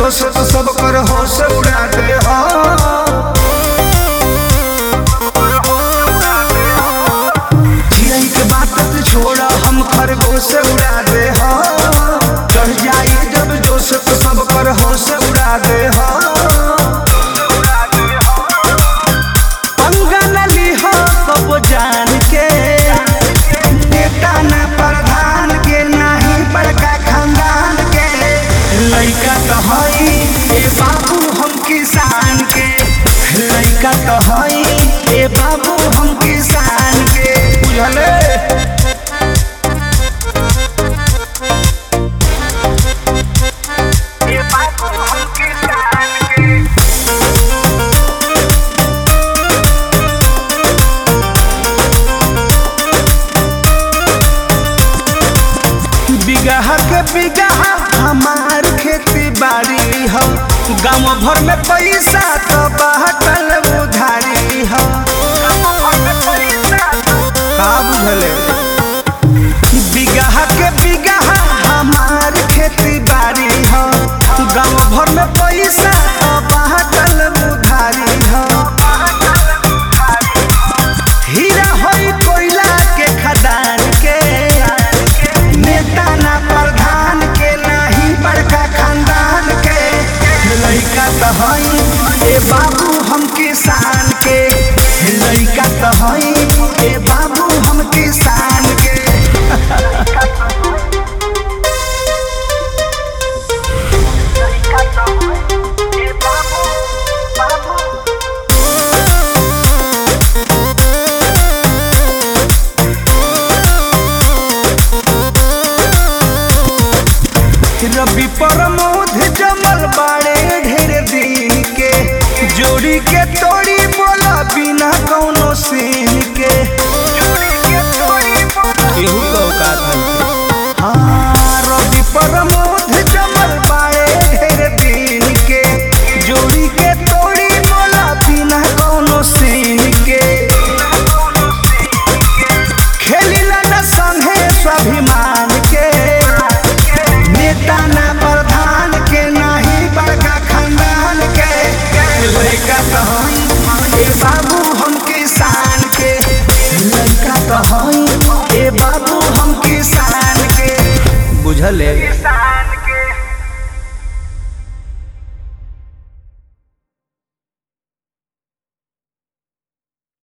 जोश तो सब कर होश उड़ा दे हो चिड़ै के बात तू छोड़ हम खरगोश उड़ा दे हो चढ़ जाई जब जोश तो सब कर होश उड़ा दे हो पंगा न लीहो सब जान के नेता न प्रधान के नाही बड़का खानदान के लइका तो हई ए बाबू हम किसान के लइका तो हई ए बाबू हम किसान के बुझले ए बाबू हम किसान के बिगहा के बिगहा हमार खेती बाड़ी हो गाँव भर में पैसा तो बाटल उधारी हो का बुझले बिगहा के बिगहा हमार खेती बाड़ी हो गाँव भर में पैसा तो बाटल उधारी हो हीरा होई कोयला के खदान के नेता ना प्रधान के नाही बड़का खानदान के लइका तो हई ए बाबू हम किसान के लइका तो हई ए बाबू हम किसान के रवि प्रमोद जमल बाड़े ढेर दिन के जोड़ी के तोड़ी बोला बिना कौनो सीन के केहू का औकात नहीं हाँ रवि प्रमोद जमल बाड़े ढेर दिन के जोड़ी के तोड़ी बोला बिना कौनो सीन के खेलिला न संगे स्वाभिमान के नेता ना प्रधान के नाही बड़का खानदान के लड़का तो हई ए बाबू हम किसान के लड़का तो हई ए बाबू हम किसान के बुझले किसान